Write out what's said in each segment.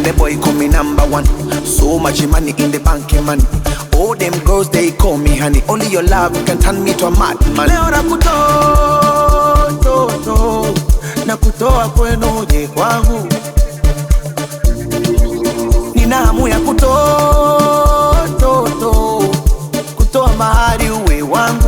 and the boy call me number one. So much money in the bank, money. All them girls they call me honey. Only your love can turn me to a madman. Leo nakutoa toto, nakutoa kwenu uje kwangu. Nina hamu ya kutoa toto, kutoa mahari uwe wangu.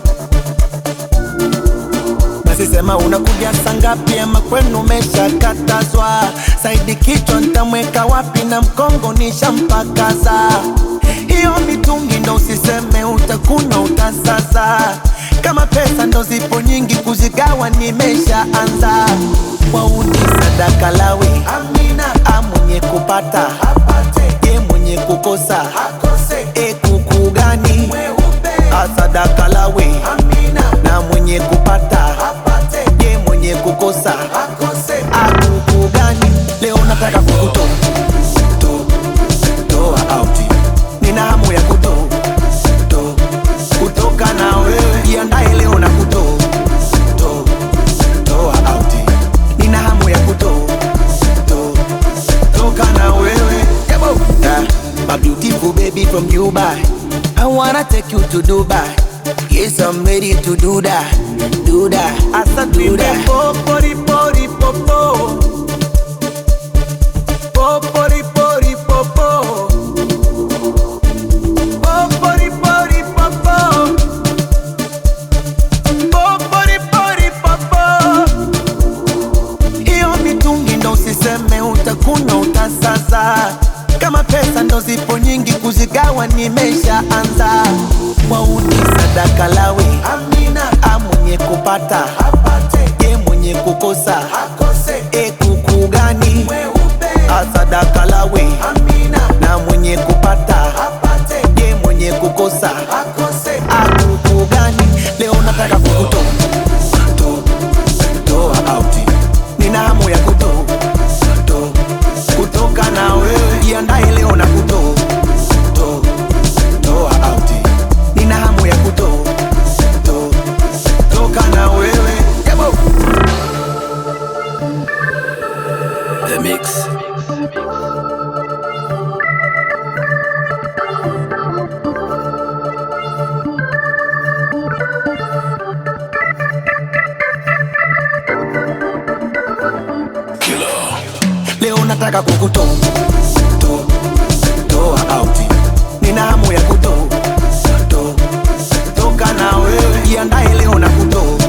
Basi sema unakuja saa ngapi ama kwenu umeshakatazwa? Saidi kichwa nitamweka wapi na mkongo nishampakaza. Hiyo mitungi ndo usiseme utakunywa utasaza. Kama pesa ndo zipo nyingi kuzigawa nimeshaanza. Wauni sadaka lawe Amina, amwenye kupata apate, ye mwenye kukosa akose. E kuku gani asadaka lawe Amina, na mwenye kupata apate, ye mwenye kukosa akose. Akuku gani leo nataka kukutoa to- toa out, nina hamu ya kutoa to- kutoka na wewe, jiandae leo na kutoa to- toa out, nina hamu ya kutoa to- toka na wewe Yabo. Yeah, my beautiful baby from Dubai. I wanna take you to Dubai. Yes, I'm ready to do that, do that, Asa do that. Popori pori popo, popori pori popo, popori pori popo, popori pori popo. Hiyo mitungi ndo usiseme utakunywa utasaza. Kama pesa ndo zipo nyingi kuzigawa nimeshaanza. Wauni sadaka lawe Amina, amwenye kupata apate, ye mwenye kukosa akose. E kuku gani asadaka lawe Amina, na mwenye kupata apate, ye mwenye kukosa akose. Akuku gani leo nataka kukutoa to- toa out. Nina hamu ya kutoa to- kutoka na wewe, jiandae leo na kutoa to- toa out. Nina hamu ya kutoa to- toka na wewe Yabo. The Mix. Killer. Leo nataka kukutoa to- toa out. Nina hamu ya kutoa to- toka na wewe, jiandae leo na kutoa